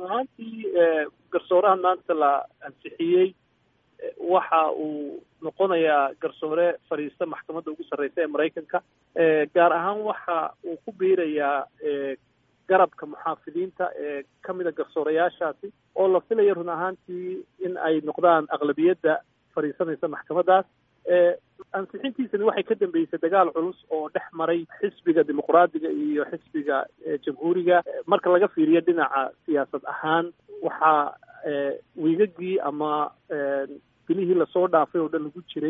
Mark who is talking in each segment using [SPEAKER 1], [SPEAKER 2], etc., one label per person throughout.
[SPEAKER 1] ahaantii garsoorahan maanta la ansixiyey waxa uu noqonayaa garsoore fadhiista maxkamadda ugu sarreysa ee maraykanka gaar ahaan waxa uu ku biirayaa garabka muxaafidiinta ee ka mida garsoorayaashaasi oo la filaya run ahaantii in ay noqdaan aqlabiyadda fadhiisanaysa maxkamaddaas ansixintiisani waxay ka dambeysay dagaal culus oo dhex maray xisbiga dimuqraadiga iyo xisbiga jamhuuriga marka laga fiiriyo dhinaca siyaasad ahaan waxaa wiigagii ama bilihii lasoo dhaafay oo dhan lagu jiray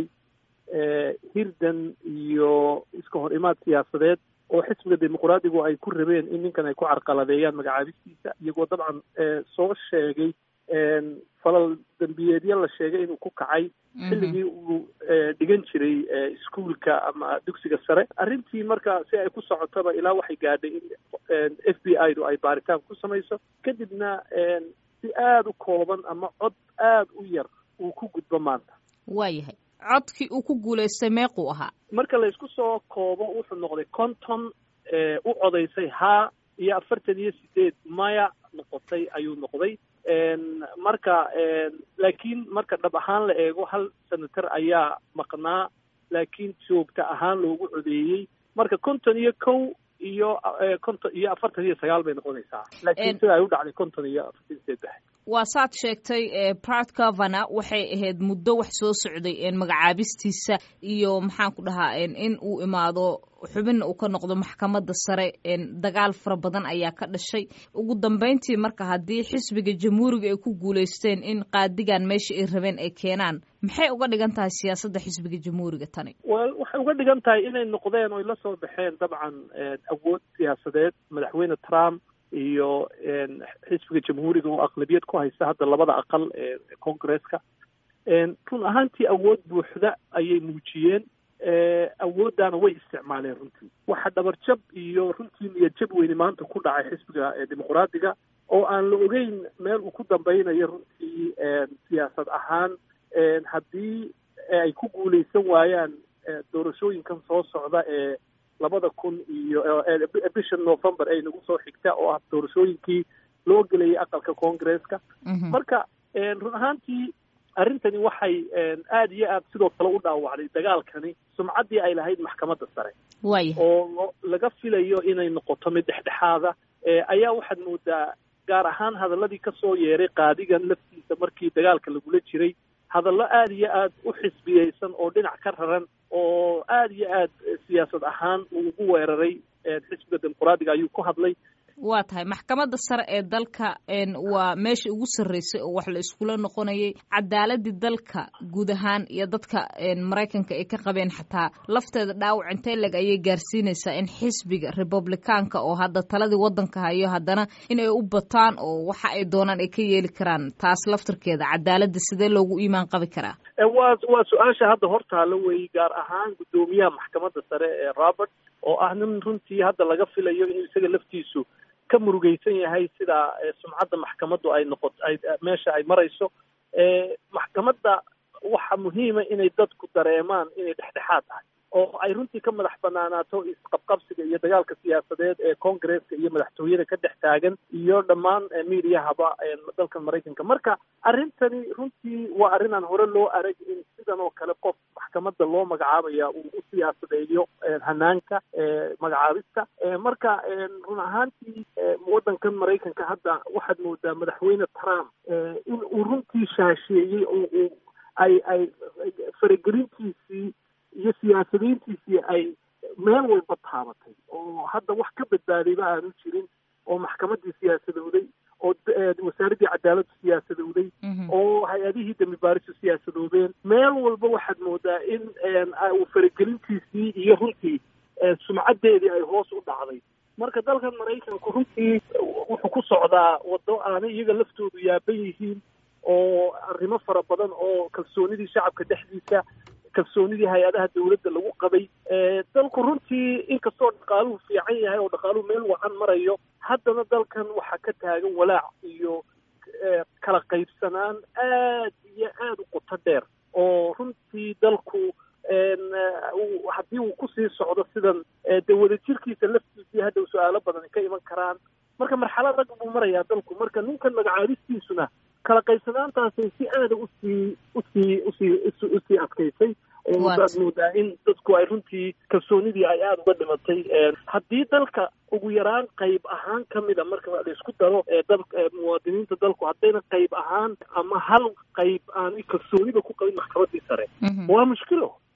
[SPEAKER 1] hirdan iyo iska hor imaad siyaasadeed oo xisbiga dimuqraadigu ay ku rabeen in ninkan ay ku carqaladeeyaan magacaabistiisa iyagoo dabcan soo sheegay falal dambiyeedyo la sheegay inuu ku kacay xilligii uu dhigan jiray iskuolka ama dugsiga sare arrintii marka si ay ku socotaba ilaa waxay gaadhay in f b i du ay baaritaan ku samayso kadibna si aada u kooban ama cod aada u yar uu ku gudbo maanta
[SPEAKER 2] waayahay codkii uu ku guulaystay meequu ahaa
[SPEAKER 1] marka laysku soo koobo wuxuu noqday konton u codaysay haa iyo afartan iyo sideed maya noqotay ayuu noqday marka laakiin marka dhab ahaan la eego hal senator ayaa maqnaa laakiin joogta ahaan loogu codeeyey marka konton iyo kow iyo konton iyo afartan iyo sagaal bay noqonaysaa laakiin sida ay u dhacday konton iyo afartan saddex
[SPEAKER 2] waa saad sheegtay brad governor waxay ahayd muddo wax soo socday magacaabistiisa iyo maxaan ku dhahaa in uu imaado xubinna uu ka noqdo maxkamadda sare dagaal fara badan ayaa ka dhashay ugu dambeyntii marka haddii xisbiga jamhuuriga ay ku guulaysteen in qaadigan meesha ay rabeen ay keenaan maxay uga dhigan tahay siyaasadda xisbiga jamhuuriga tani
[SPEAKER 1] wel waxay uga dhigan tahay inay noqdeen oy la soo baxeen dabcan awood siyaasadeed madaxweyne trump iyo xisbiga jamhuuriga oo aqlabiyad ku haysta hadda labada aqal ee congresska run ahaantii awood buuxda ayay muujiyeen awooddaana way isticmaaleen runtii waxa dhabarjab iyo runtii niyadjab weyne maanta ku dhacay xisbiga dimuqraadiga oo aan la ogeyn meel uu ku dambeynayo runtii siyaasad ahaan haddii ay ku guuleysan waayaan doorashooyinkan soo socda ee labada kun iyo bisha november ay nagu soo xigta oo ah doorashooyinkii loo gelayay aqalka congresska marka run ahaantii arrintani waxay aada iyo aad sidoo kale u dhaawacday dagaalkani sumcaddii ay lahayd maxkamadda sare
[SPEAKER 2] waaya
[SPEAKER 1] oo laga filayo inay noqoto mid dhexdhexaada ayaa waxaad moodaa gaar ahaan hadaladii kasoo yeeray qaadigan laftiisa markii dagaalka lagula jiray hadallo aada iyo aad u xisbiyeysan oo dhinac ka raran oo aada iyo aad siyaasad ahaan uu ugu weeraray xisbiga dimuqraadiga ayuu ku hadlay
[SPEAKER 2] waa tahay maxkamadda sare ee dalka waa meesha ugu sarreysay oo wax la iskula noqonayay cadaaladii dalka guud ahaan iyo dadka maraykanka ay ka qabeen xataa lafteeda dhaawac intee leg ayay gaarsiinaysaa in xisbiga republicaanka oo hadda taladii waddanka hayo haddana in ay u bataan oo waxa ay doonaan ay ka yeeli karaan taas laftarkeeda cadaaladda sidee loogu iimaan qabi karaa
[SPEAKER 1] waa waa su-aasha hadda hortaala weeye gaar ahaan guddoomiyaha maxkamadda sare ee robert oo ah nin runtii hadda laga filayo inuu isaga laftiisu ka murugeysan yahay sida sumcadda maxkamaddu ay noqot ay meesha ay marayso maxkamadda waxa muhiima inay dadku dareemaan inay dhexdhexaad tahay oo ay runtii ka madax banaanaato isqabqabsiga iyo dagaalka siyaasadeed ee congresska iyo madaxtooyada ka dhex taagan iyo dhammaan miidiyahaba dalka maraykanka marka arrintani runtii waa arrin aan hore loo arag in sidan oo kale qof maxkamadda loo magacaabaya uu u siyaasadeeyo hanaanka magacaabista marka run ahaantii waddankan maraykanka hadda waxaad moodaa madaxweyne trump in uu runtii shaasheeyey oo uu ay ay faragelintiisii iyo siyaasadiintiisii ay meel walba taabatay oo hadda wax ka badbaadayba aanu jirin oo maxkamaddii siyaasadowday oo wasaaraddii cadaaladdu siyaasadowday oo hay-adihii dambi baarisu siyaasadoobeen meel walba waxaad moodaa in uu faragelintiisii iyo runtii sumcaddeedii ay hoos u dhacday marka dalkan maraykanku runtii wuxuu ku socdaa waddo aanay iyaga laftoodu yaaban yihiin oo arrimo fara badan oo kalsoonidii shacabka dhexdiisa kalsoonidii hay-adaha dawladda lagu qabay dalku runtii inkastoo dhaqaaluhu fiican yahay oo dhaqaaluhu meel wacan marayo haddana dalkan waxaa ka taagan walaac iyo kala qaybsanaan aad iyo aada u qoto dheer oo runtii dalku haddii uu kusii socdo sidan dee wadajirkiisa laftiisii hadhow su-aalo badan ka iman karaan marka marxalad rag buu marayaa dalku marka ninkan magacaabistiisuna kala qaybsanaantaasay si aada usii usii usii usii adkaysay ooaad moodaa in dadku ay runtii kalsoonidii ay aada uga dhimatay haddii dalka ugu yaraan qayb ahaan ka mida marka la isku daro dal muwaadiniinta dalku haddayna qayb ahaan ama hal qayb aan kalsooniba ku qabin maxkamadii sare waa mushkilo